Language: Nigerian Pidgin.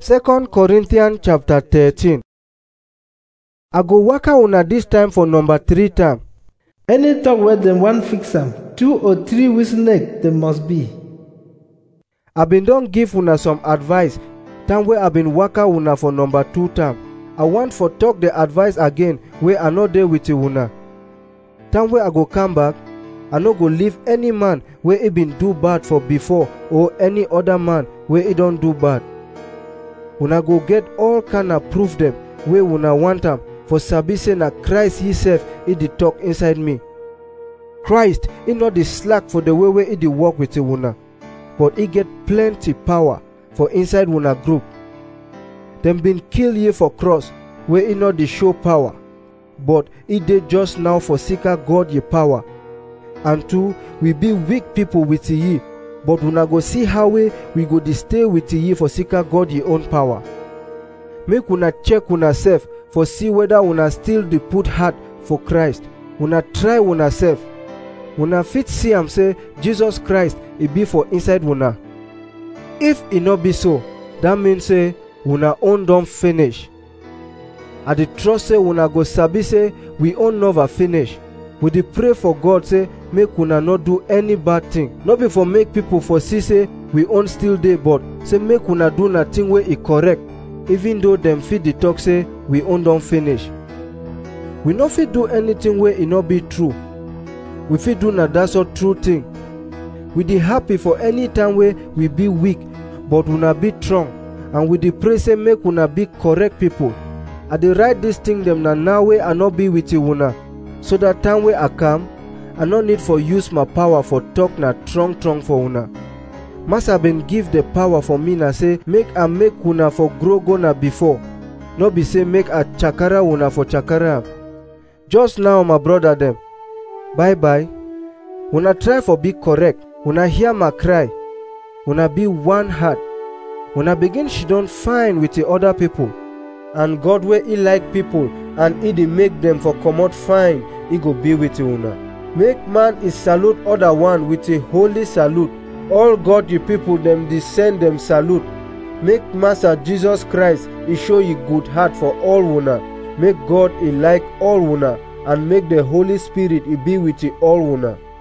2 Corinthians chapter 13 I go waka una dis time for number 3 time. Any talk wey dem wan fix am, two or three witness dem must be. I been don give una some advice time wey I been waka una for number 2 time. I want for talk the advice again wey I no dey with una. Time wey I go come back, I no go leave any man wey e been do bad for before or any other man wey e don do bad. Una go get all kind of proof dem wey una want am for sabi say na Christ himself e dey talk inside me. Christ e no dey slack for the way wey e dey work with una, but e get plenty power for inside una group. Dem been kill ye for cross wey e no dey show power, but e dey just now for seeker God ye power. And two, we be weak people with ye, but una go see how we we go dey stay with ye for seeker God ye own power. Make una check una self for see whether una still dey put heart for Christ. Una try una self. Una fit see am say Jesus Christ e be for inside una. If e no be so, that mean say una own don finish. I dey trust say una go sabi say we own never finish. We dey pray for God say make una no do any bad thing. No be for make people for see say we own still dey but say make una do na thing wey e correct even though dem fit dey talk say we own don finish. We no fit do anything wey e no be true. We fit do na that sort true thing. We dey happy for any time wey we be weak but una be strong and we dey pray say make una be correct people. I dey write dis thing dem na now wey I no be with una so that time wey I come I no need for use my power for talk na strong strong for una. Master been give the power for me na say make I make una for grow go na before. No be say make I chakara una for chakara am. Just now my brother dem. Bye bye. Una try for be correct. Una hear my cry. Una be one heart. Una begin she don fine with the other people. And God wey e like people and e dey make dem for comot fine, e go be with una. Make man e salute other one with a holy salute. All God you people dem dey send dem salute. Make Master Jesus Christ e show you good heart for all una. Make God e like all una and make the Holy Spirit e be with you all una.